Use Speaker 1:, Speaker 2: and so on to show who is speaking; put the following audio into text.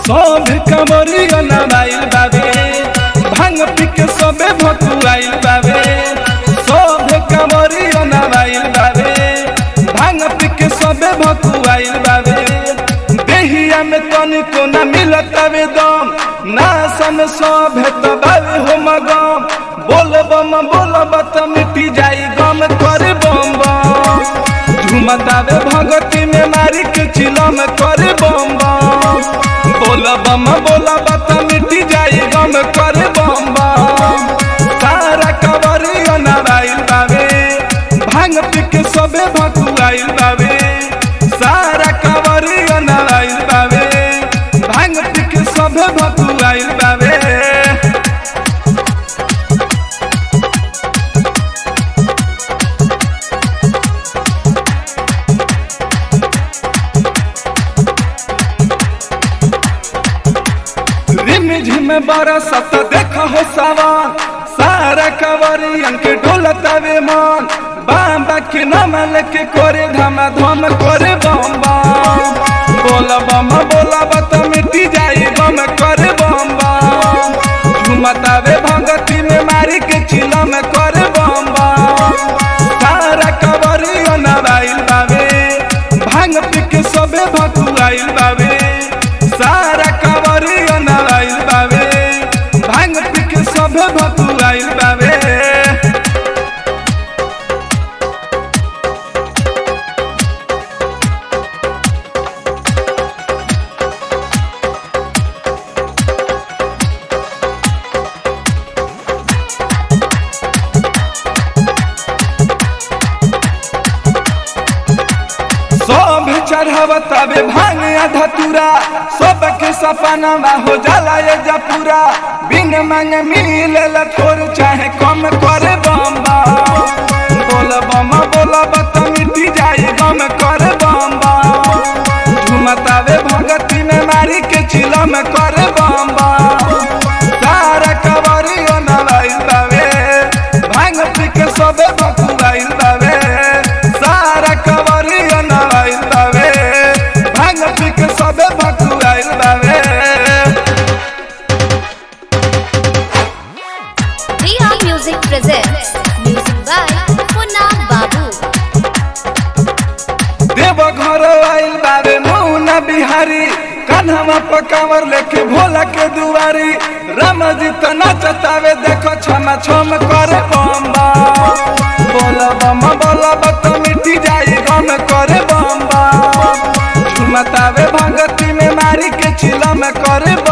Speaker 1: सब कमरिया नवाइल बाबे भांग पी के सबे भकुआइल बाबे सब कमरिया नवाइल बाबे भांग पी के सबे भकुआइल बाबे देहिया में तनिको न मिलत वे दम ना सन सब तो बाबे हो मगम बोल बम बोल बत मिटी जाई गम करे बम बम झुमतावे भगती में मारी के चिलम करे बम बम बोल बम बोल बत मिटी जाई गम करे बम बम तारा कवरी नवाइल बावे भांग पी के सबे भकुआइल बावे सारा कवरी नवाइल बावे भांग पी के सबे भकुआइल बावे रिम झिम बरसत देख हो सवान सारा कवरियन के ढोलतावे मन बाबा के नाम लेके करे धम धम करे बम बम बोल बम बोला बत मिटी जाई बम करे बम बम झुमतावे भगती में मारी के चिलम करे बम बम सारा कवरियन नवाइल बावे भांग पी के सबे भकुआइल बावे सारा कवरिया नवाइल बावे भांग पी के सबे भकुआइल बावे सब चढ़ावतावे भांग धतुरा सबके सपना हो जाला ये जपूरा बिन मांग मिले थोर चाहे कम करे बम बम बोल बम बोल बत मिटी जाए गम करे बम बम झुमतावे भगती में मारी के चिलम करे बम बम सारा कवरी नवाइल बावे भांग पी के सबे बकुआइल बावे सारा कवरी नवाइल बावे भांग पी के सबे बकुआइल बावे
Speaker 2: Riha Music presents music by Punna Babu.
Speaker 1: देव घर आइल बाबे मौना बिहारी कान्हवा पकावर लेके भोला के दुआरी राम जी तो नचतावे देखो छमा छम करे बम बम बोल बम बोल बत मिटी जाई गम करे बम बम झुमतावे भगती में मारी के चिलम करे